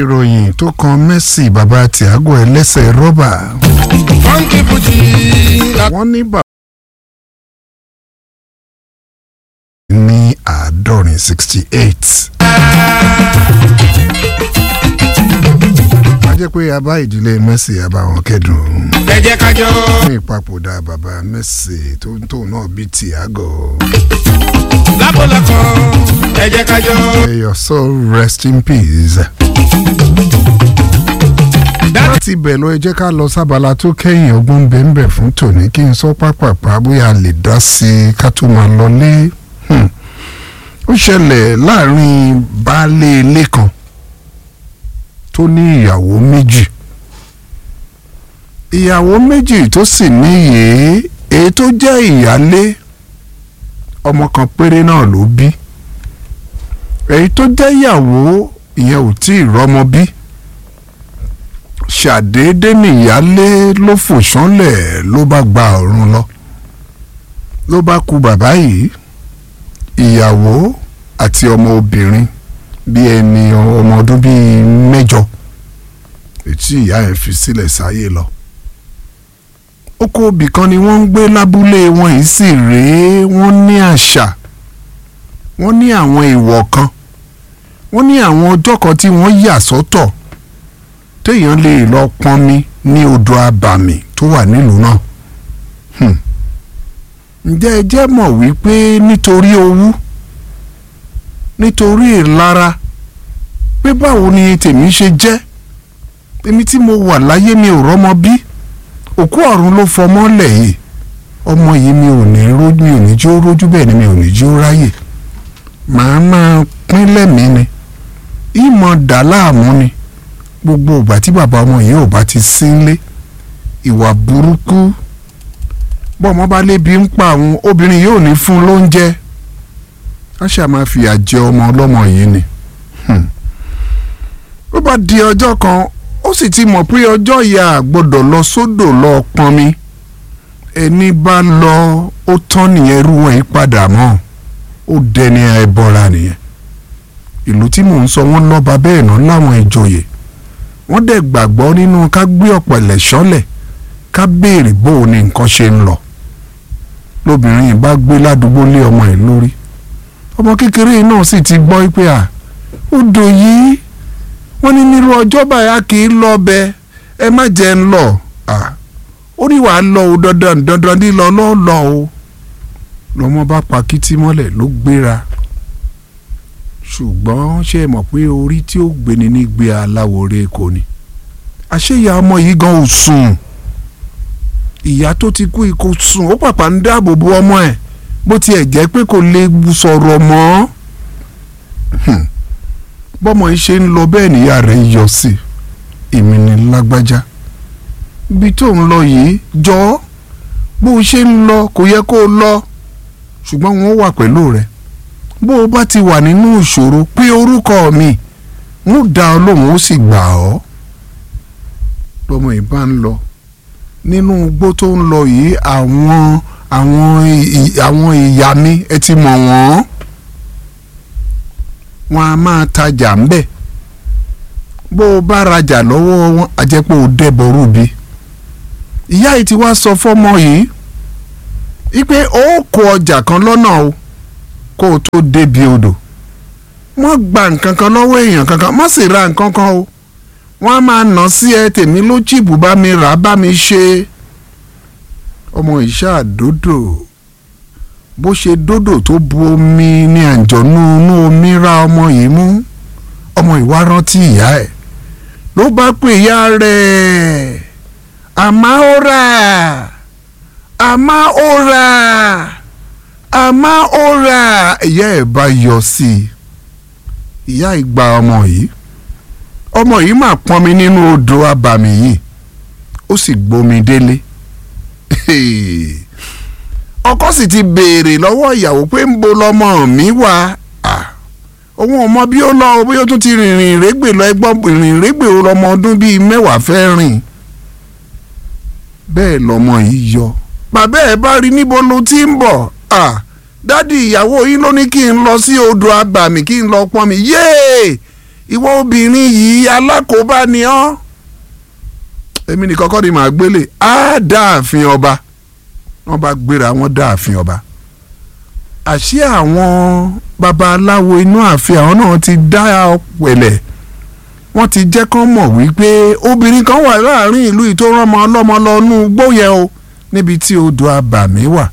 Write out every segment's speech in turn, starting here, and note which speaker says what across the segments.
Speaker 1: ìròyìn tó kan Messi bàbá Thiago ẹlẹ́sẹ̀ rọ́bà
Speaker 2: funky fuji la
Speaker 1: wọ́n ní bàbá ní àádọ́rin sixty eight. a jẹ́ pé a bá ìdílé Messi a bá wọn kẹ́dùn
Speaker 2: ẹ jẹ́ ká jọ.
Speaker 1: fún ìpapòdà bàbá Messi tó ń tóun náà bíi Thiago.
Speaker 2: lápòlápọ̀ ẹ jẹ́ ká jọ.
Speaker 1: May your soul rest in peace. láti bẹ̀ lọ ẹ jẹ́ ká lọ sábàlá tó kẹ́yìn ọgbọ́n bẹ́ẹ̀nbẹ́ẹ̀ fún tòní kí n sọ pápápá bóyá a lè dá sí i ká tó máa lọlé. Hmm. ó ṣẹlẹ̀ láàrin baálé ilé kan tó ní ìyàwó méjì ìyàwó méjì tó sì níyè èyí tó jẹ́ ìyálé ọmọ kan péré náà ló bí èyí tó jẹ́ ìyàwó ìyẹn ò tí ì rọ́mọ bí ṣàdédé nìyálé ló fò ṣánlẹ̀ ló bá gba ọ̀run lọ ló bá ku bàbá yìí ìyàwó àti ọmọ obìnrin bíi ẹni ọmọ ọdún bíi mẹ́jọ ètí ìyá ẹ̀ fi sílẹ̀ sáyé lọ oko òbí kan ni wọ́n ń gbé lábúlé wọn yìí sì rèé wọ́n ní àṣà wọ́n ní àwọn ìwọ̀ kan wọ́n ní àwọn ọjọ́ kan tí wọ́n yà sọ́tọ̀ téèyàn lè lọ pọnmi ní odò abàmì tó wà nílùú náà Hmm. ǹjẹ́ ẹ jẹ́ mọ̀ wípé nítorí owú nítorí ìlara pé báwo ni tèmi ṣe jẹ́ èmi tí mo wà láyé mi ò rọ́mọ bí òkú ọ̀run ló fọmọ́ lẹ̀ yìí ọmọ yìí mi ò ní rójú mi ò ní jó rójú bẹ́ẹ̀ ni mi ò ní jó ráyè màá máa pín lẹ́mìí ni ìmọ̀ dà láàmú ni gbogbo ìgbà tí bàbá ọmọ yìí ò bá ti sínlé ìwà burúkú bọ́ọ̀mọ́ bá lébi ń pa àwọn obìnrin yóò ní fún un lóúnjẹ á ṣáà máa fìyà jẹ ọmọ ọlọ́mọ yìí ni Hmm. ó bá di ọjọ́ kan ó sì ti mọ̀ pé ọjọ́ ìyá gbọ́dọ̀ lọ sódò lọ pọnmi ẹni bá lọ ó tán nìyẹn irú wọn yìí padà mọ́ ó dẹni ẹbọra nìyẹn ìlú tí mò ń sọ wọ́n lọ́ba bẹ́ẹ̀ náà láwọn ìjòyè wọ́n dẹ̀ gbàgbọ́ nínú ká gbé ọ̀pẹ̀lẹ̀ sọ́lẹ̀ ká béèrè bó o ní nǹkan ṣe ń lọ lóbìnrin yìí bá gbé ládùúgbò lé ọmọ ẹ̀ lórí ọmọ kékeré náà sì ti gbọ́ pé à odò yìí wọ́n ní nírú ọjọ́ báyà kì í lọ bẹ ẹ má jẹ́ ń lọ à ó ní wàá lọ o dandan dandan lílọ lọ́ọ́ lọ o lọ́mọ bá pa kítí mọ́lẹ̀ ló gbéra ṣùgbọ́n ṣe é mọ̀ pé orí tí ó gbéni ní gbé aláwòrè kò ní àṣeyà ọmọ yìí gan ò sùn ìyá tó ti kú ikú sùn ó pàpà ń dáàbò bo ọmọ ẹ̀ bó tiẹ̀ jẹ́ pé kò lè sọ̀rọ̀ mọ́ Hmm. bọ́mọ yìí ṣe ń lọ bẹ́ẹ̀ níyà rẹ̀ yọ sí èmi ní lágbájá ibi tó ń lọ yìí jọ bó o ṣe ń lọ kò yẹ kó o lọ ṣùgbọ́n wọ́n wà pẹ̀lú rẹ̀ bó o bá ti wà nínú ìṣòro pé orúkọ mi ń dá ọ lóhùn ó sì gbà ọ́ lọ́mọ yìí bá ń lọ nínú igbó tó ń lọ yìí àwọn àwọn ì- àwọn ìyá mi ẹ ti mọ̀ wọ́n wọn a máa tajà ń bẹ̀ bó o bá rajà lọ́wọ́ wọn a jẹ́ pé o dẹ́bọ̀ rúbi ìyá yìí ti wá sọ fọ́mọ yìí wípé ó kó ọjà kan lọ́nà o kó o tó débi odò wọ́n gba nǹkan kan lọ́wọ́ èèyàn kankan má sì ra nǹkan kan o wọ́n á máa nà sí ẹ tèmi ló chìbù bá mi rà á bá mi ṣe ọmọ ìṣá dòdò bó ṣe dòdò tó bu omi ní àjọ̀nú inú omi ra ọmọ yìí mú ọmọ ìwá rántí ìyá ẹ̀ ló bá pè ìyá rẹ̀ àmọ́ ó rà àmọ́ ó rà àmọ́ ó rà ìyá ẹ̀ bá yọ sí i ìyá ìgbà ọmọ yìí ọmọ yìí máa pọnmi nínú odò abàmì yìí ó sì gbomi délé ọkọ sì ti béèrè lọ́wọ́ ìyàwó pé ń bo lọmọ mi wà Ah, òun ò mọ bí ó lọ o, bóyá ó tún ti rìnrìn ìrégbè lọ ẹgbọ́n rìnrìn ìrégbè ó lọmọ ọdún bíi mẹ́wàá fẹ́ rìn bẹ́ẹ̀ lọmọ yìí yọ bàbá ẹ̀ bá rí níbo ló ti ń bọ̀ Ah, dádì ìyàwó yín ló ní kí n lọ sí odò abàmì kí n lọ pọn mi yéè ìwọ obìnrin yìí alákòóbá ni ọ́ èmi nìkan kọ́ ni màá gbélé á dáàfin ọba wọ́n bá gbéra wọn dáàfin ọba àṣé àwọn babaláwo inú ààfin àwọn náà ti dá ọ̀pẹ̀lẹ̀ wọ́n ti jẹ́ kán mọ̀ wípé obìnrin kan wà láàrin ìlú yìí tó rọ́mọ ọlọ́mọ lọ nú gbóyè o níbi tí odò abàmì wà.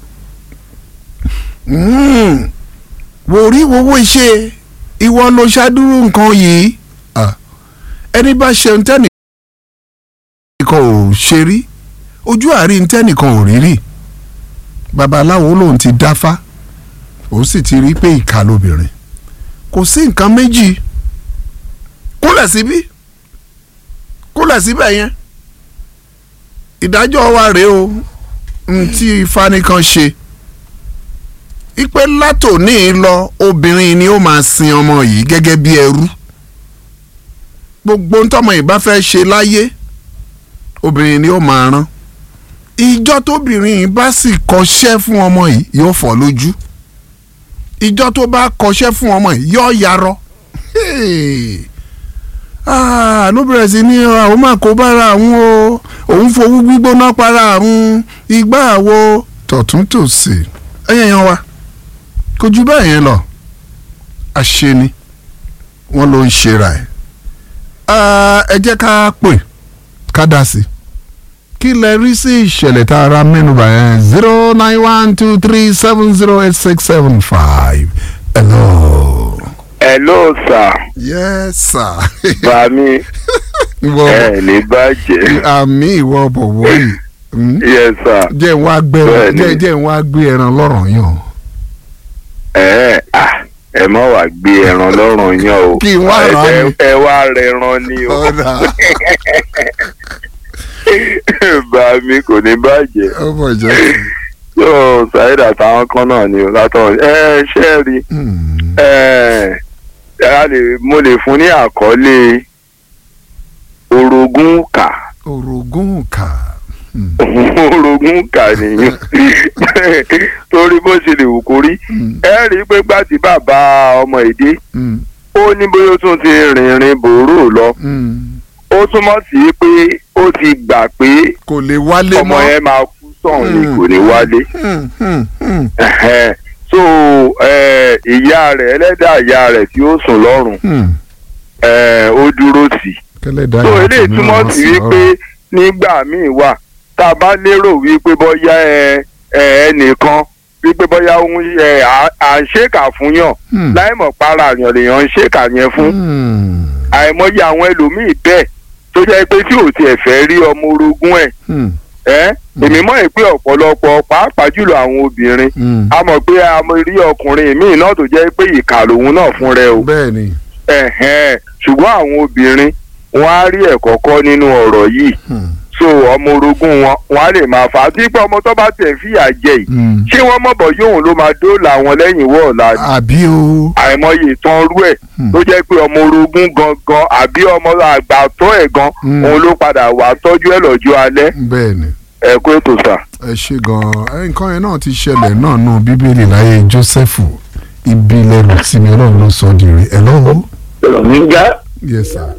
Speaker 1: Mm. wò rí wowó iṣẹ́ ìwọ ló ṣàdúró nǹkan yìí Ah. ẹni bá ṣe ń tẹ́nì kan ò ṣe rí ojú àárín tẹ́nìkan ò rí rí babaláwo lòun ti dáfá ó sì ti rí pé ìkà lóbìnrin kò sí nǹkan méjì kúnlẹ̀ síbí kúnlẹ̀ síbẹ̀ yẹn ìdájọ́ wa rèé o n tí ifá nìkan ṣe ipe látòní lọ obìnrin ni ó máa sin ọmọ yìí gẹ́gẹ́ bí ẹrú gbogbo ntọ́mọ yìí bá fẹ́ ṣe láyé obìnrin ni ó máa rán ìjọ tóbìnrin yìí bá sì kọṣẹ́ fún ọmọ yìí yóò fọ́ lójú ìjọ tó bá kọṣẹ́ fún ọmọ yìí yóò yarọ Hey. Ah, ló bẹ̀rẹ̀ sí ní àwọn máa kó bára àwọn o òun fowó gbígbóná para àwọn igbá àwo tọ̀tún tòsì ẹ̀yẹ̀ yan wa kò ju bẹ́ẹ̀ yẹn lọ àṣeni wọ́n ló ń ṣera ẹ̀ Ah, ẹ jẹ́ ká pè ká dá sí kí lẹ rí sí ìṣẹ̀lẹ̀ tá a ra mẹ́nuba yẹn zero nine one two three seven zero eight six seven five hello.
Speaker 3: hello sir
Speaker 1: yes sir.
Speaker 3: bá mi
Speaker 1: ìwọ
Speaker 3: ẹ ní bàjẹ́
Speaker 1: àmì ìwọ bọ̀wọ̀ yìí Hmm?
Speaker 3: yes sir
Speaker 1: jẹ́ ń wá gbé
Speaker 3: Bẹ́ẹ̀ni.
Speaker 1: jẹ́ jẹ́ ń wá gbé ẹran lọ́rọ̀ yàn.
Speaker 3: ẹ à ẹ má wàá gbé ẹran lọ́rùn yàn o
Speaker 1: Kí n wá rà á
Speaker 3: ẹ
Speaker 1: ni.
Speaker 3: ẹ wá rẹran ni o
Speaker 1: ọ̀dà
Speaker 3: bá mi kò ní bàjẹ́
Speaker 1: ọmọ ìjọ.
Speaker 3: tó Saheed àtàwọn kan náà ni o látọ̀ ẹ ṣe rí
Speaker 1: Hmm.
Speaker 3: ẹ a lè mo lè fún ní àkọlé orogún kà
Speaker 1: orogún kà. Hmm.
Speaker 3: orogún kà nìyẹn torí bó ṣe lè wù kó rí
Speaker 1: Hmm.
Speaker 3: ẹ rí i pé gbà tí bàbá ọmọ èdè
Speaker 1: Hmm.
Speaker 3: ó ní bóyá ó tún ti rìnrìn bòró lọ
Speaker 1: Hmm.
Speaker 3: ó túmọ̀ sí pé ó ti gbà pé
Speaker 1: kò lè wálé
Speaker 3: ọmọ
Speaker 1: mọ́.
Speaker 3: yẹn máa kú sọ̀hún ni
Speaker 1: Mm.
Speaker 3: kò ní wálé
Speaker 1: Hmm. Hmm. Hmm.
Speaker 3: Ẹ̀hẹ́n. so eh, ìyá rẹ̀ ẹlẹ́dàá ìyá rẹ̀ tí ó sùn lọ́rùn
Speaker 1: Hmm.
Speaker 3: eh, ó dúró tì í
Speaker 1: kẹlẹ́dàá
Speaker 3: so
Speaker 1: yàtọ̀
Speaker 3: eléyìí
Speaker 1: ní
Speaker 3: túmọ̀
Speaker 1: ọ̀rọ̀
Speaker 3: sí
Speaker 1: sí
Speaker 3: wípé
Speaker 1: ọ̀rọ̀.
Speaker 3: nígbà míì wà tá a bá lérò wípé bóyá ẹ ẹ ẹnìkan wípé bóyá òun ẹ à- à ń ṣèkà fún yàn
Speaker 1: Hmm.
Speaker 3: láì mọ̀ para àyàn lèèyàn ń ṣèkà yẹn fún
Speaker 1: Hmm.
Speaker 3: àìmọye àwọn ẹlòmíì bẹ́ẹ̀ tó jẹ́ pé tí ò tiẹ̀ fẹ́ rí ọmọ orogún ẹ̀
Speaker 1: Hmm.
Speaker 3: ẹ́ èmi mọ̀ ẹ́ pé ọ̀pọ̀lọpọ̀ pàápàá jùlọ àwọn obìnrin
Speaker 1: Hmm.
Speaker 3: a mọ̀ pé a mọ̀ rí ọkùnrin míì náà tó jẹ́ pé ìkà lòun náà fún rẹ o
Speaker 1: bẹ́ẹ̀ ni.
Speaker 3: ẹ̀hẹ́n ṣùgbọ́n àwọn obìnrin wọn á rí ẹ̀kọ́ kọ́ nínú ọ̀rọ̀ yìí
Speaker 1: Hmm.
Speaker 3: so ọmọ orogún wọn wọn á lè máa fà á tí pé ọmọ tó bá tẹ̀ fìyà jẹ yìí
Speaker 1: Hmm.
Speaker 3: ṣé wọ́n mọ̀bọ̀ yóò ló máa dóòlà wọn lẹ́yìn wọ́ọ̀la ni
Speaker 1: àbí o.
Speaker 3: àìmọye ìtàn rú ẹ̀
Speaker 1: Hmm.
Speaker 3: tó jẹ́ pé ọmọ orogún gangan àbí ọmọ àgbà tó ẹ̀ gan
Speaker 1: Hmm.
Speaker 3: òun ló padà wà tọ́jú ẹ̀ lọ́jọ́ alẹ́
Speaker 1: bẹ́ẹ̀ ni.
Speaker 3: ẹ kó ètò sà.
Speaker 1: ẹ ṣe gan-an ẹ, nǹkan yẹn náà ti ṣẹlẹ̀ náà nù bíbélì láyé jósẹ́fù ibi lẹ́rù tí mi ọlọ́run ló sọ di rè ẹ lọ́wọ́.
Speaker 4: ọ̀rọ̀ mi ń já
Speaker 1: yes sir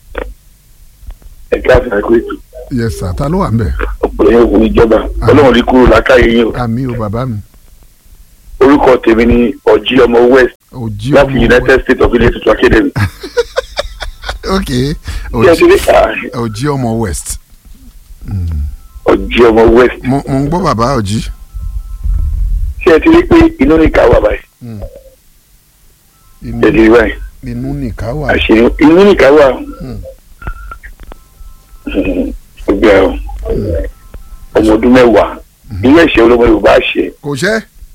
Speaker 4: ẹ̀ka àfihàn ètò
Speaker 1: yes sir ta ló wà ń bẹ̀.
Speaker 4: ọ̀pọ̀lọpọ̀ yẹn kò ìjọba ọlọ́run rí kúrò lákàyè yín o
Speaker 1: àmì o bàbá mi
Speaker 4: orúkọ tèmi ni ọ̀jí ọmọ west
Speaker 1: òjì
Speaker 4: láti
Speaker 1: ọmọ
Speaker 4: united states of ilé tuntun academy.
Speaker 1: ok
Speaker 4: bí ẹ ti rí
Speaker 1: òjì ọmọ west
Speaker 4: ọ̀jí ọmọ west
Speaker 1: mo mo ń gbọ́ bàbá òjì.
Speaker 4: ṣé ẹ ti rí pé inú nìka wà báyìí
Speaker 1: inú
Speaker 4: ẹ ti rí báyìí
Speaker 1: inú nìka wà.
Speaker 4: àṣírí inú nìka wà
Speaker 1: Hmm.
Speaker 4: ọgbẹ́ ọ ọmọ ọdún mẹ́wàá ilé ẹ̀ṣẹ̀ olómọ yorùbá ṣe.
Speaker 1: kò ṣẹ́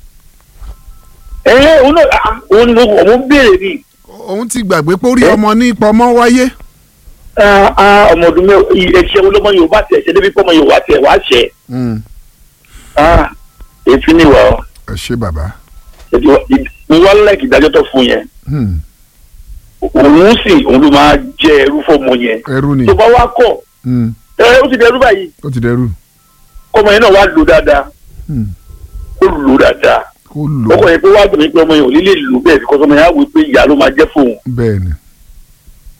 Speaker 4: ẹ ẹ òun náà ah, òun ni mo ọmọ ń béèrè ni
Speaker 1: òun ti gbàgbé pé orí
Speaker 4: Eh?
Speaker 1: ọmọ ní pọmọ wáyé.
Speaker 4: Ah, ah, ọmọ ọdún mẹ́wàá ẹ̀ṣẹ̀ olómọ yorùbá tẹ̀ ṣe débi pọ́mọ yorùbá tẹ̀ wá ṣẹ̀
Speaker 1: Hmm.
Speaker 4: Ah, èéfín nìwà ọ.
Speaker 1: ẹ ṣe bàbá.
Speaker 4: mo wá láìkì ìdájọ́ tó fún yẹn
Speaker 1: Hmm.
Speaker 4: òun sì òun ló máa jẹ ẹrú fọmọ yẹn
Speaker 1: ẹrú ni
Speaker 4: tó bá wá kọ̀
Speaker 1: Hmm.
Speaker 4: ẹ ó ti dẹrú báyìí
Speaker 1: ó ti dẹrú.
Speaker 4: kọmọ yẹn náà wá lò dáadáa
Speaker 1: Hmm.
Speaker 4: ó lò dáadáa
Speaker 1: kó lò
Speaker 4: ọkọ yẹn pé wá dùn mí pé ọmọ yẹn ò ní lè lò bẹ́ẹ̀ bí kọ́sọ́mọ yẹn á wí pé ìyá ló máa jẹ́ fóun
Speaker 1: bẹ́ẹ̀ ni.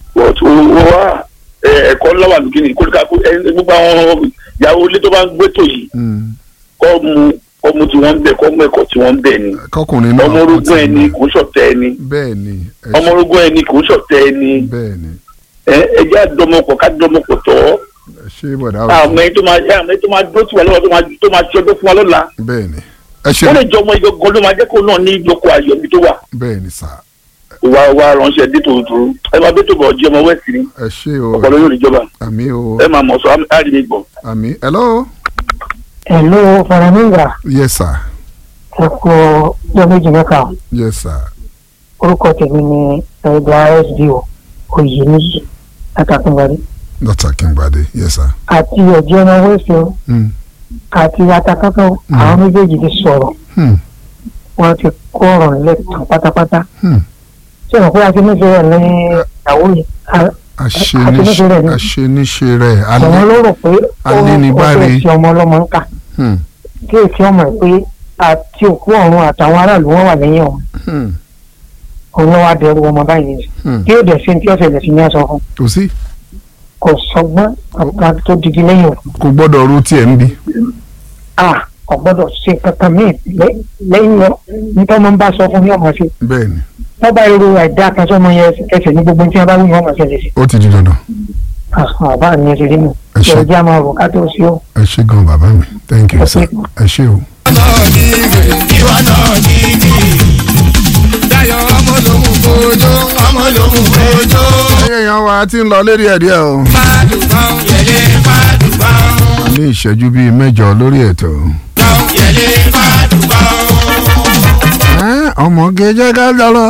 Speaker 4: wá ẹ, ẹ̀kọ́ lọ́wọ́ àdúgbò ní kólíkà kó ẹ, gbogbo àwọn ìyàwó ilé tó bá ń gbé tò yìí
Speaker 1: Mm.
Speaker 4: kọ́ mu kọ́ mu tí wọ́n ń bẹ̀ kọ́ mu ẹ̀kọ́ tí wọ́n ń bẹ̀ ni
Speaker 1: kọkùnrin náà
Speaker 4: ọmọ
Speaker 1: kó
Speaker 4: orogún
Speaker 1: ti
Speaker 4: ẹni
Speaker 1: mọ̀.
Speaker 4: kò ń ṣọ̀tẹ̀ ẹni
Speaker 1: bẹ́ẹ̀ ni ẹ
Speaker 4: ọmọ
Speaker 1: ṣe-
Speaker 4: orogún ẹni kò ń ṣọ̀tẹ̀ ẹni
Speaker 1: bẹ́ẹ̀ ni
Speaker 4: ẹ ẹ jẹ́ àdọ́mọpọ̀ ká dọ́mọpọ̀ tọ́
Speaker 1: ẹ ṣe bọ̀dá o
Speaker 4: àmọ́ ẹni tó máa àmọ́ ẹni tó máa dó tiwa lọ́wọ́ tó máa tó máa ti ọdún fún wa lọ́la
Speaker 1: bẹ́ẹ̀ ni ẹ ṣe
Speaker 4: ó lè jọ ọmọ ìgangan ló máa jẹ́ kó náà ní ìjókòó ayọ̀ ibi tó wà
Speaker 1: bẹ́ẹ̀ ni sà
Speaker 4: wà wà ránṣẹ́ dé tòótọ́ ẹ máa bẹ́ tó bọ̀ ọjọ́ ọmọ wẹ́ẹ̀sì ni
Speaker 1: ẹ ṣe o
Speaker 4: ọ̀pọ̀lọpọ̀ yóò níjọba
Speaker 1: àmì o
Speaker 4: ẹ máa mọ̀ sọ àrí mi gbọ̀.
Speaker 1: àmì hello
Speaker 5: Hello, Faraminga.
Speaker 1: yes sir
Speaker 5: Ẹ kú ọjọ́ méjì mẹ́ta.
Speaker 1: yes sir
Speaker 5: Orúkọ tèmi ni ẹ̀dá SDO Oyèníyì Látàkùnbọ̀dé.
Speaker 1: dr kingbade yes sir
Speaker 5: Àti ọ̀jẹ́ ọmọ Wẹ́sì o
Speaker 1: mm.
Speaker 5: àti Atakátọ́
Speaker 1: Mm.
Speaker 5: àwọn méjèèjì ti sọ̀rọ̀.
Speaker 1: Hmm.
Speaker 5: Wọ́n ti kó ọ̀rọ̀ lẹ́tàn pátápátá.
Speaker 1: Hmm.
Speaker 5: Ṣé ìrànpẹ́ àti nífẹ̀ẹ́ rẹ̀ ní ìyàwó yìí? À-
Speaker 1: aṣeniṣe
Speaker 5: rẹ̀ ni.
Speaker 1: aṣeniṣe rẹ̀
Speaker 5: Àwọn
Speaker 1: alẹ́
Speaker 5: ló rò pé ó
Speaker 1: Alénibáre.
Speaker 5: fẹ́ ti ọmọ ọlọ́mọ ń kà.
Speaker 1: Hmm.
Speaker 5: Kí èsì ọmọ ẹ̀ pé àti òkú ọ̀run àtàwọn aráàlú wọn wà lẹ́yìn ọ̀hún.
Speaker 1: Hmm.
Speaker 5: Òun ló wá dẹrù ọmọ báyìí.
Speaker 1: Hmm.
Speaker 5: Kí ó dẹ̀ ṣe tí ọ̀sẹ̀ lẹ̀ sí ní aṣọ fún.
Speaker 1: kò sí
Speaker 5: kò sọgbọ́n ọ̀gá tó didi lẹ́yìn òkú.
Speaker 1: kò gbọ́dọ̀ ru tiẹ̀ ń bi
Speaker 5: a kò gbọ́dọ̀ ṣe kankan míì lẹ́- lẹ́yìn lọ nítorí wọ́n bá sọ fún ní ọmọ sí.
Speaker 1: bẹ́ẹ̀ ni
Speaker 5: wọ́n bá irú ẹ̀dá kan sọ́mọ yẹn ẹsẹ̀ ní gbogbo tí wọ́n bá wí ní ọmọ ṣẹlẹ̀ sí.
Speaker 1: ó ti di dandan
Speaker 5: àbá mi ẹsẹ̀ rí mi.
Speaker 1: Ẹ ṣé.
Speaker 5: ìrọ̀jà máa rò ká tó sí ó.
Speaker 1: ẹ ṣe gan bàbá mi thank you
Speaker 5: Ẹ
Speaker 1: sir
Speaker 5: ṣé.
Speaker 1: ẹ ṣe o.
Speaker 2: náà ní ìwé ìwà náà ní ìdí. Dayọ̀ ọmọ lòun kojó ọmọ lòun kojó.
Speaker 1: ẹyẹ yan wa ti ń lọ lérí ẹ̀ díẹ̀ o
Speaker 2: Fàdùbọ̀n yẹlé fàdùbọ̀n.
Speaker 1: ní ìṣẹ́jú bíi mẹ́jọ lórí ètò.
Speaker 2: Bọ̀n yẹlé fàdùbọ̀n.
Speaker 1: Ẹ́, ọmọge jẹ́ ká jọ lọ.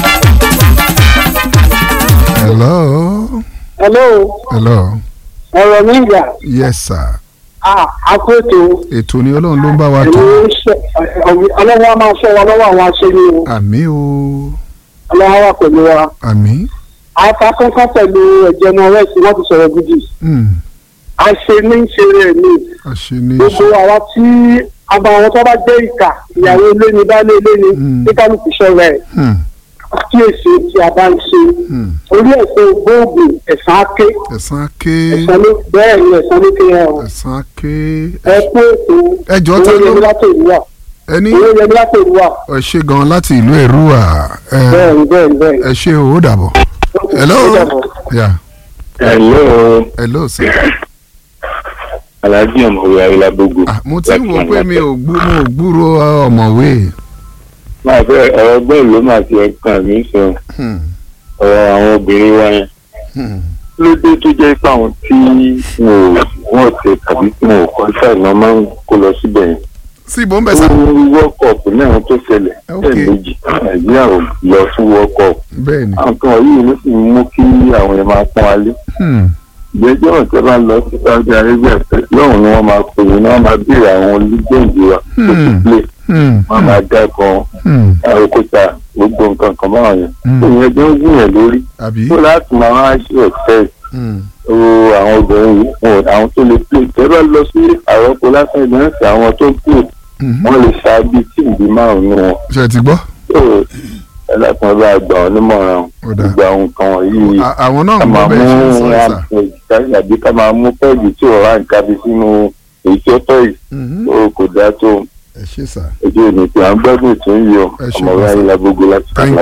Speaker 1: hello
Speaker 5: hello
Speaker 1: hello
Speaker 5: ọ̀rọ̀ mi gbà
Speaker 1: yes sir
Speaker 5: àkóso
Speaker 1: ètò ni ọlọ́run ló ń bá wa tó
Speaker 5: ọlọ́wọ́ máa sọ wa lọ́wọ́ àwọn aṣẹ́ni o
Speaker 1: àmì o
Speaker 5: ọlọ́wọ́ wà pẹ̀lú wa.
Speaker 1: àmì
Speaker 5: afákọ́kọ́ pẹ̀lú ẹ̀jẹ̀ náà rẹ̀ sí wọ́n ti sọ̀rọ̀ gidi.
Speaker 1: Hmm,
Speaker 5: àṣẹ ní í ṣe rẹ̀ ni.
Speaker 1: àṣeni
Speaker 5: gbogbo àwa tí àbá àwọn tó bá jẹ́ ìkà ìyàwó ilé ni baálé ilé ni
Speaker 1: Mm.
Speaker 5: kí kálukú ṣọ́ra ẹ̀
Speaker 1: Hmm,
Speaker 5: kíyèsí tí a bá ń ṣe
Speaker 1: hmm.
Speaker 5: orí ẹ̀sẹ̀ gbóògùn ẹ̀sán ké
Speaker 1: ẹ̀sán ké
Speaker 5: ẹ̀sán ló bẹ́ẹ̀ ni ẹ̀sán ló ké yẹn o
Speaker 1: ẹ̀sán ké
Speaker 5: ẹ kú ètò
Speaker 1: ẹjọ́ ta
Speaker 5: owó
Speaker 1: ló
Speaker 5: yẹmi láti ìlúwà
Speaker 1: ẹni
Speaker 5: owó yẹmi láti ìlúwà
Speaker 1: ẹ ṣe gan láti ìlú èrúwà ẹ
Speaker 5: bẹ́ẹ̀ ni bẹ́ẹ̀ ni bẹ́ẹ̀
Speaker 1: ẹ ṣe o ó dàbọ̀ hello
Speaker 5: Ó dàbọ̀.
Speaker 1: yeah
Speaker 4: hello
Speaker 1: hello sir
Speaker 4: alhaji ọmọwé ayélujábógo.
Speaker 1: ah mo ti ń wò pé mi ò gbú mo ò gbúrò ọmọwé
Speaker 4: máa fẹ́ ọ̀rọ̀ bẹ́ẹ̀ ló máa ti ẹ̀kan mi sọ
Speaker 1: Hmm,
Speaker 4: ọ̀rọ̀ àwọn obìnrin wa yẹn.
Speaker 1: hmm,
Speaker 4: ló dé tó jẹ́ pé àwọn tí wọn ò wọ́n tẹ tàbí tí wọn ò kọ́ ṣàìná máa ń kó lọ síbẹ̀ yẹn.
Speaker 1: sí ìbò ń bẹ̀
Speaker 4: ó
Speaker 1: sá
Speaker 4: world cup náà tó ṣẹlẹ̀
Speaker 1: Ok.
Speaker 4: lẹ́ẹ̀mejì nàìjíríà ò lọ fún world cup.
Speaker 1: bẹ́ẹ̀ ni
Speaker 4: àwọn kan yìí ló sì mú kí àwọn yẹn máa pọ́n wálé.
Speaker 1: Hmm,
Speaker 4: ìgbẹ́jọ́ ọ̀tẹ́ bá lọ sí saudi arabia lọ́hùn ni wọ́n máa pè é ní wọ́n máa béèrè àwọn olùgbèǹdì wa tó ti
Speaker 1: Hmm.
Speaker 4: play
Speaker 1: hmm,
Speaker 4: wọ́n máa dákan
Speaker 1: hmm,
Speaker 4: àròkúta gbogbo nǹkan kan báwọn yẹn.
Speaker 1: Hmm.
Speaker 4: ìyẹn tó ń gbìyànjú lórí
Speaker 1: àbí
Speaker 4: tó láti máa wá ṣe ọ̀fẹ́
Speaker 1: Hmm,
Speaker 4: o àwọn obìnrin yìí wọn àwọn tó lè play tẹ́ bá lọ sí àròkọ lásán ìgbìyànjú sí àwọn tó play
Speaker 1: hmm.
Speaker 4: wọ́n lè ṣáájú tíìmù bíi márùn-ún wọn.
Speaker 1: ṣe ti gbọ́
Speaker 4: tó ẹlẹ́kùn bá gbà ọ́ nímọ̀ràn
Speaker 1: Ó dáa.
Speaker 4: gbogbo àwọn nǹkan wọ̀nyí
Speaker 1: À- àwọn náà
Speaker 4: ká
Speaker 1: ń gbọ́
Speaker 4: máa
Speaker 1: bẹ́ẹ̀ ṣe ń
Speaker 4: mú
Speaker 1: sọ ẹ̀ sà
Speaker 4: ráńpẹ́ àbí ká máa mú pẹ́ẹ́gì tí ò ráǹkà bí sínú èyí tí ó tọ́ yìí
Speaker 1: Mhm.
Speaker 4: ó kò dáa tó
Speaker 1: ẹ ṣe sà
Speaker 4: ojú èmi tí à ń gbọ́dọ̀ tó ń yọ
Speaker 1: Ẹ ṣe
Speaker 4: ọmọ
Speaker 1: gan-an.
Speaker 4: ráyìn lágbógo láti
Speaker 1: Thank